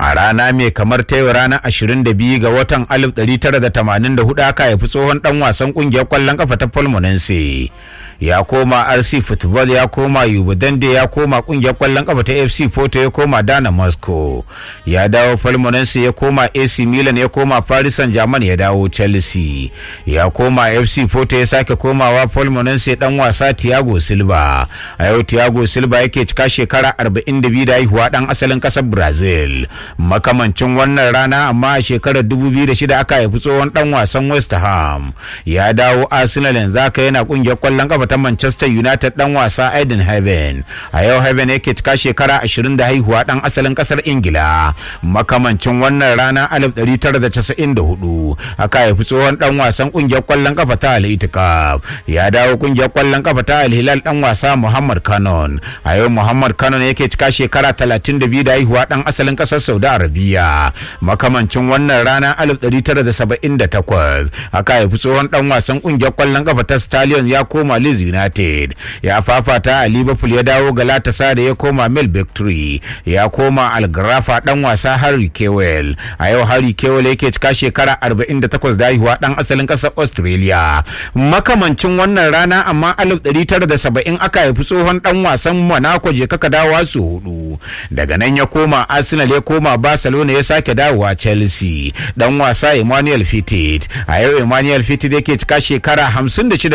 a rana mai kamar ta yau ranar 22 ga watan 1984 aka haifi tsohon dan wasan kungiyar kwallon kafa ta Fulminense ya koma RC Football ya koma Yubudande ya koma kungiyar kwallon kafa ta FC Porto ya koma Dana Moscow ya dawo Fulminense ya koma AC Milan ya koma Paris Saint-Germain ya dawo Chelsea ya koma FC Porto ya sake komawa Fulminense dan wasa Thiago Silva a yau Thiago Silva yake cika shekara 42 da haihuwa dan asalin kasar Brazil makamancin wannan rana amma a shekarar 2006 aka haifi tsohon dan wasan West Ham ya dawo Arsenal yanzu haka yana kungiyar kwallon kafa ta Manchester United dan wasa Aiden Heaven a yau Heaven yake cika shekara 20 da haihuwa dan asalin kasar Ingila makamancin wannan rana 1994 aka haifi tsohon dan wasan kungiyar kwallon kafa ta Al Ittihad ya dawo kungiyar kwallon kafa ta Al Hilal dan wasa Muhammad Kanon a yau Muhammad Kanon yake cika shekara 32 da haihuwa dan asalin kasar Saudi Arabia makamancin wannan rana 1978 aka haifi tsohon dan wasan kungiyar kwallon kafa ta Stallion ya koma Leeds United ya fafata a Liverpool ya dawo Galatasaray ya koma Mel Victory ya koma Algrafa dan wasa Harry Kewell a yau Harry Kewell yake cika shekara 48 da haihuwa dan asalin kasar Australia makamancin wannan rana amma 1970 aka haifi tsohon dan wasan Monaco je kaka dawowa su hudu daga nan ya koma Arsenal ya koma Barcelona ya sake dawowa Chelsea dan wasa Emmanuel Fitted a yau Emmanuel Fitted yake cika shekara 56